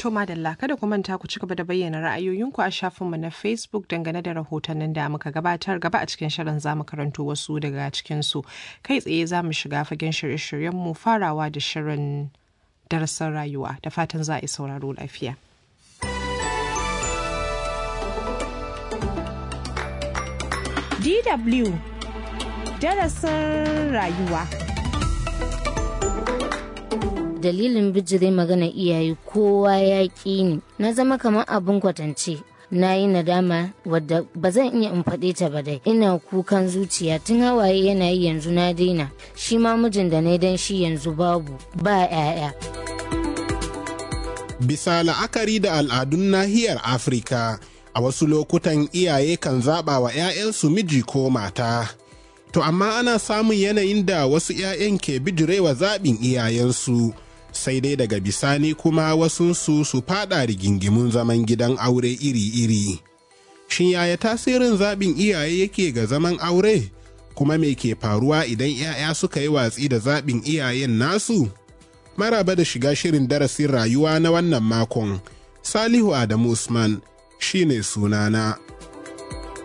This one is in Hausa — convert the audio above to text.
To madalla kada ku manta ku ci gaba da bayyana ra'ayoyinku a shafinmu na Facebook dangane da rahotannin da muka gabatar gaba a cikin shirin za mu karanto wasu daga cikinsu. Kai tsaye za mu shiga fagen shirye-shiryenmu farawa da shirin darasin rayuwa da fatan za a yi sauraro lafiya. DW darasin rayuwa. dalilin bijire magana iyaye kowa ya ƙi ni na zama kamar abin kwatance na yi nadama wadda ba zan iya in faɗe ta ba dai ina kukan zuciya tun hawaye yana yi yanzu na daina shi ma mijin da na dan shi yanzu babu ba 'ya'ya bisa la'akari da al'adun nahiyar afirka a wasu lokutan iyaye kan zaɓa wa 'ya'yansu miji ko mata to amma ana samun yanayin da wasu 'ya'yan ke bijirewa zaɓin iyayensu sai dai daga bisani kuma wasunsu su fada rigingimun zaman gidan aure iri-iri. Shin yaya tasirin zaɓin iyaye yake ga zaman aure? Kuma me ke faruwa idan 'ya'ya suka yi watsi da zaɓin iyayen nasu? Maraba da shiga shirin darasin rayuwa na wannan makon, Salihu Adamu Usman shi ne sunana.